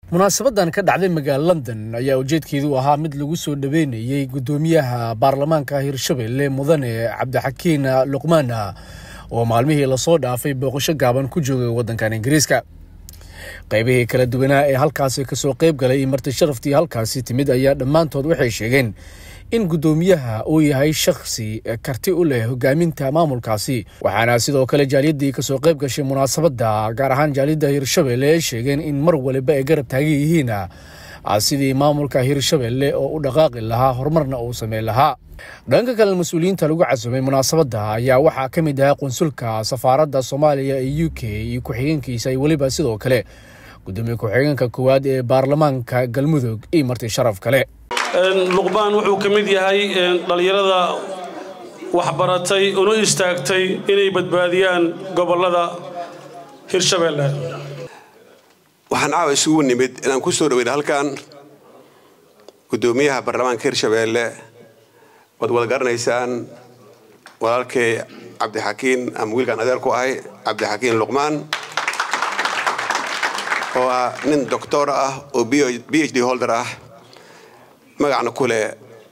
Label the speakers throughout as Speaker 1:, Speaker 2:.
Speaker 1: munaasabadan ka dhacday magaala london ayaa ujeedkeedu ahaa mid lagu soo dhaweynayey guddoomiyaha baarlamaanka hirshabelle mudane cabdixakiin luqmaan oo maalmihii lasoo dhaafay booqasho gaaban ku joogay waddankan ingiriiska qaybihii kala duwanaa ee halkaasi kasoo qayb galay iyo marti sharaftii halkaasi timid ayaa dhammaantood waxay sheegeen in guddoomiyaha uu yahay shakhsi karti u leh hogaaminta maamulkaasi waxaana sidoo kale jaaliyaddii kasoo qayb gashay munaasabadda gaar ahaan jaaliyadda hirshabelle ay sheegeen in mar waliba ay garab taagan yihiin sidii maamulka hirshabelle oo u dhaqaaqi lahaa horumarna uu sameyn lahaa dhanka kale mas-uuliyiinta lagu casumay munaasabadda ayaa waxaa ka mid ahaa qunsulka safaaradda soomaaliya ee u k iyo ku-xigeenkiisa iyo weliba sidoo kale gudoomiye ku-xigeenka koowaad ee baarlamaanka galmudug iyo marti sharaf kale
Speaker 2: luqbaan wuxuu ka mid yahay dhallinyarada waxbaratay una istaagtay inay badbaadiyaan gobollada hirshabelle
Speaker 3: waxaan caawa isugu nimid inaan ku soo dhaweyna halkan guddoomiyaha baarlamaanka hirshabelle waad wada garanaysaan walaalkay cabdixakiin ama wiilkaan adeer ku ahay cabdixakiin luqmaan oo ah nin doctor ah oo b h d holder ah magacna ku leh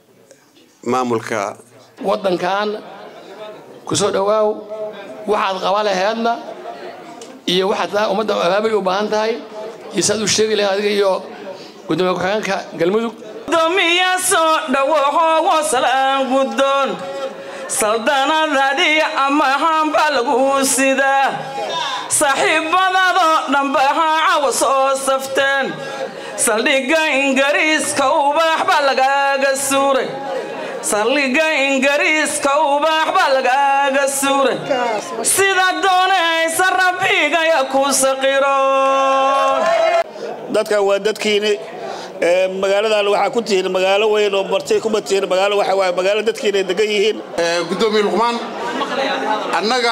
Speaker 3: maamulka
Speaker 4: waddankan ku soo dhowaaw waxaad qaba laheedna iyo waxaad ummadda abaabay u baahan tahay iyo saad u sheegi lahayd adiga iyo gudoomiye ku-xigeenka galmudug
Speaker 5: gudoomiya soo dhawoho salaan guddoon saldanadadii amahaanba lagu sidaa saaxiibadadoo dhambaha cawa soo safteen saldhigga ingiriiska ubaax baa lagaaga suuray saldhigga ingiriiska ubaax baa lagaaga suuray sida doonaysa rabbigaya ku saqiroon
Speaker 6: dadkan waa dadkiini magaaladan waxaa ku tihiin magaalo weyn oo martay kuma tihiin magaalo waxa waaye magaalo dadkiina ay degan yihiin
Speaker 7: guddoomiye luqmaan annaga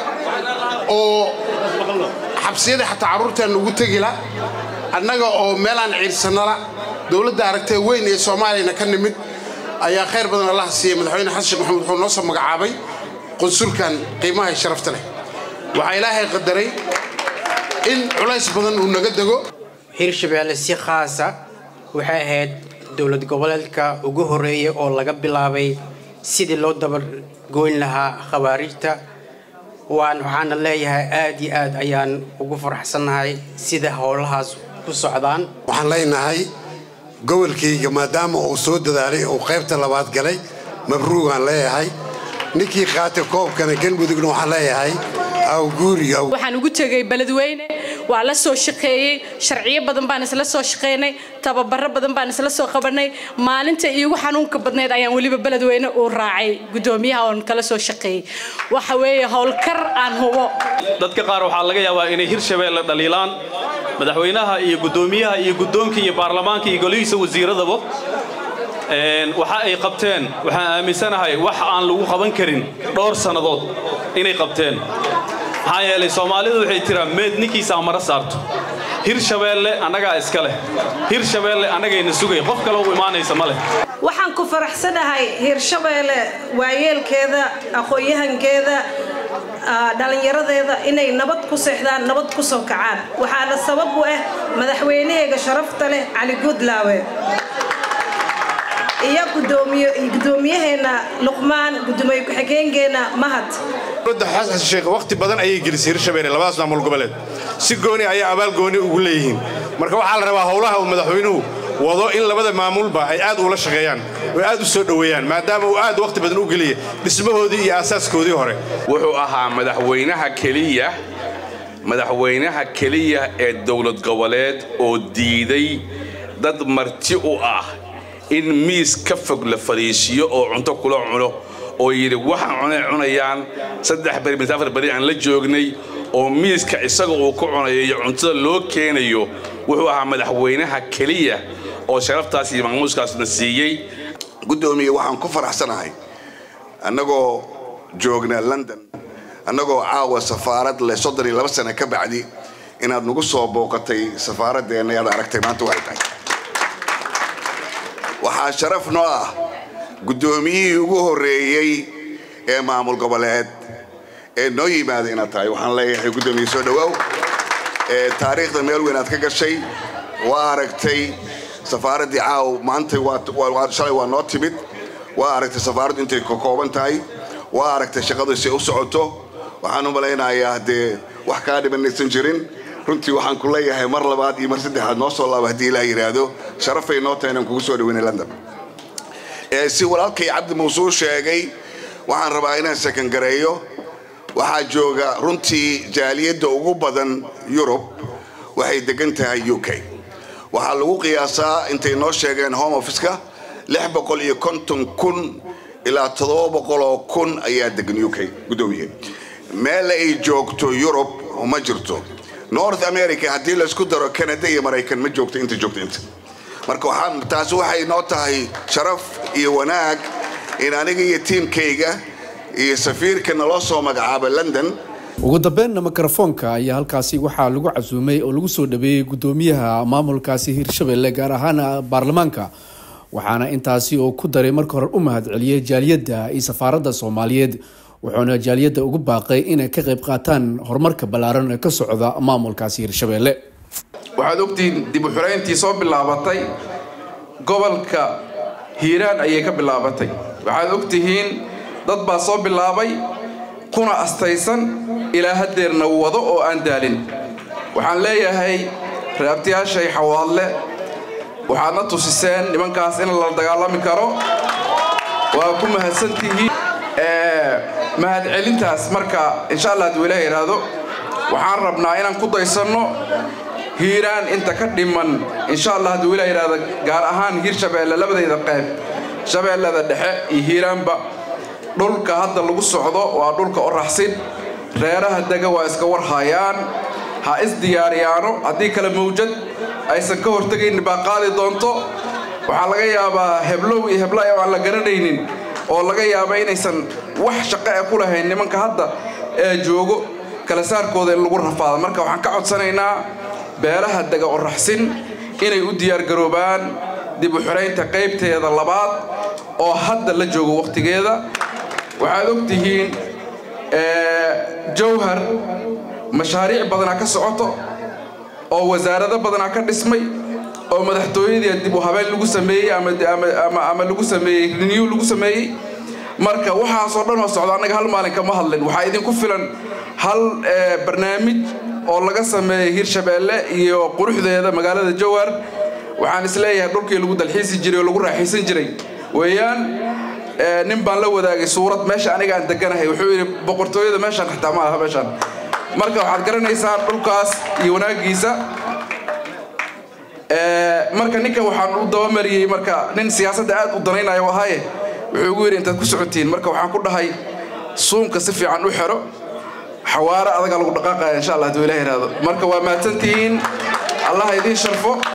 Speaker 7: oo xabsiyada xataa carruurteenna ugu tegila annaga oo meelaan ciirsannala dowladda aragtee weyn ee soomaaliyana ka nimid ayaa khayr badan allaha siiyey madaxweyne xasan sheekh maxamed wuxuu noo soo magacaabay qunsulkan qiimaha ee sharafta leh waxaa ilaahay qadaray in culays badan uu naga dego
Speaker 8: hirshabelle si khaasa waxay ahayd dowlad goboleedka ugu horreeya oo laga bilaabay sidii loo dabargoyn lahaa khawaarijta waan waxaana leeyahay aad iyo aad ayaan ugu faraxsannahay sida howlahaas ku socdaan
Speaker 9: waxaan leenahay gobolkayga maadaama uu soo dadaalay uu qaybta labaad galay mabruugaan leeyahay ninkii qaatay koobkana galmudugna waxaan leeyahay
Speaker 10: waxaan ugu tegay beledweyne waa la soo shaqeeyey sharciyo badan baan isla soo shaqeynay tababaro badan baan isla soo qabanay maalinta iigu xanuunka badneyd ayaan weliba beledweyne uu raacay gudoomiyaha oon kala soo shaqeeyey waxa weeye howlkar aan hubo
Speaker 2: dadka qaar waxaa laga yaabaa inay hirshabelle dhaliilaan madaxweynaha iyo guddoomiyaha iyo guddoonka iyo baarlamaanka iyo golihiisa wasiiradaba waxa ay qabteen waxaan aaminsanahay wax aan lagu qaban karin dhowr sannadood inay qabteen maxaa yeelay soomaalidu waxay tiraa meed ninkiisaa mara saarto hirshabeelle annagaa iska leh hirshabeelle annagayna sugay qof kale u imaanaysa ma leh
Speaker 11: waxaan ku faraxsanahay hirshabeelle waayeelkeeda aqoon-yahankeeda dhallinyaradeeda inay nabad ku seexdaan nabad ku soo kacaan waxaana sabab u ah madaxweynaheyga sharafta leh cali guudlaawe iyo gudoomiyaheena luqmaan gudoomiye ku-xigeenkeena mahad
Speaker 12: dowladda xasan sheekh wakhti badan ayay gelisay hirshabelle labadaas maamul goboleed si gooni ayaa abaal gooni ugu leeyihiin marka waxaa la rabaa howlaha uu madaxweynuhu wado in labada maamulba ay aad ula shaqeeyaan oo aad u soo dhoweeyaan maadaama uu aad wakhti badan u geliya dhismahoodii iyo aasaaskoodii hore
Speaker 13: wuxuu ahaa madaxweynaha keliya madaxweynaha keliya ee dowlad goboleed oo diiday dad marti u ah in miis ka fog la fadhiisiiyo oo cunto kula cuno oo yidhi waxaan cunay cunayaan saddex beri mise afar beri aan la joognay oo miiska isaga uu ku cunayo iyo cuntada loo keenayo wuxuu ahaa madaxweynaha keliya oo sharaftaas iyo maamuuskaasna siiyey
Speaker 3: guddoomiye waxaan ku faraxsanahay annagoo joogna london annagoo caawa safaarad leh soddon iyo laba sano ka bacdi inaad nagu soo booqatay safaaradeenna ayaad aragtay maanta waxay tahay waxaa sharaf noo ah guddoomiyihii ugu horreeyey ee maamul goboleed ee noo yimaada inaad tahay waxaan leeyahay guddoomiye soo dhowaaw taariikhda meel weyn aad ka gashay waa aragtay safaaraddii caaw maanta shalay waa noo timid waa aragtay safaaraddu intay ka kooban tahay waa aragtay shaqadu si u socoto waxaan u malaynayaa dee wax kaa dhibanaysan jirin runtii waxaan ku leeyahay mar labaad iyo mar saddexaad noo soo laaba haddii ilaa yidhaahdo sharafay noo tahay inaan kugu soo dhaweynay london si walaalkay cabdi muusuu sheegay waxaan rabaa inaan sakangareeyo waxaa jooga runtii jaaliyadda ugu badan yurub waxay degan tahay u k waxaa lagu qiyaasaa intay noo sheegeen home officeka lix boqol iyo konton kun ilaa toddoba boqoloo kun ayaa degan u k guddoomiye meel ay joogto yurub ma jirto north america haddii laysku daro canada iyo maraykan ma joogto inta joogto inta marka taasi waxay noo tahay sharaf iyo wanaag in aniga iyo tiimkayga iyo safiirka naloo soo magacaaba london
Speaker 1: ugu dambeynna mikrofoonka ayaa halkaasi waxaa lagu casuumay oo lagu soo dhaweeyey guddoomiyaha maamulkaasi hirshabelle gaar ahaan baarlamaanka waxaana intaasi oo ku daray marka hore u mahadceliyey jaaliyadda iyo safaaradda soomaaliyeed wuxuuna jaaliyadda ugu baaqay inay ka qayb qaataan horumarka ballaaran ee ka socda maamulkaasi hirshabelle
Speaker 14: waxaad ogtihiin dib u xurayntii soo bilaabatay gobolka hiiraan ayay ka bilaabatay waxaad ogtihiin dad baa soo bilaabay kuna astaysan ilaa haddeerna wado oo aan daalin waxaan leeyahay raabtiyaashay xawaadle waxaadna tusiseen nimankaas in la dagaalami karo waa ku mahadsantihiin mahadcelintaas marka insha allah hadduu ilaah yidhaahdo waxaan rabnaa inaan ku daysanno hiiraan inta ka dhiman insha allah hadduu ilaah yidhaahdo gaar ahaan hiirshabeelle labadayda qayb shabeellada dhexe iyo hiiraanba dhulka hadda lagu socdo waa dhulka oraxsin reeraha dega waa iska warhayaan ha isdiyaariyaano haddii kale mawjad aysan ka hortegayn baa qaadi doonto waxaa laga yaabaa heblow iyo heblaay oo aan la garanaynin oo laga yaaba inaysan wax shaqo e ku lahayn nimanka hadda ee joogo kala saarkooda in lagu rafaado marka waxaan ka codsanaynaa beelaha dega oraxsin inay u diyaargaroobaan dib u xiraynta qaybteeda labaad oo hadda la joogo wakhtigeeda waxaad og tihiin jawhar mashaariic badanaa ka socoto oo wasaarado badanaa ka dhismay oo madaxtooyadii dib u habeen lagu sameeyey ama lagu sameeyey renew lagu sameeyey marka waxaasoo dhan oo socda annaga hal maalin kama hadlin waxaa idinku filan hal barnaamij oo laga sameeyey hirshabeelle iyo quruxdeeda magaalada jawhar waxaan isleeyahay dhulkii lagu dalxiisi jiray oo lagu raaxaysan jiray weeyaan nin baan la wadaagay suurad meesha aniga aan deganahay wuxuu yidhi boqortooyada meeshaan xitaa ma aha meeshaan marka waxaad garanaysaa dhulkaas iyo wanaagiisa marka ninka waxaan u dabamariyey marka nin siyaasadda aad u danaynayo ahaye wuxuu ugu yidhi intaad ku socotiin marka waxaan ku dhahay suunka si fiican u xero xawaare adagaa lagu dhaqaaqaya insha allah hadduu ilaah yidhaahdo marka waa mahadsantihiin allah idiin sharfo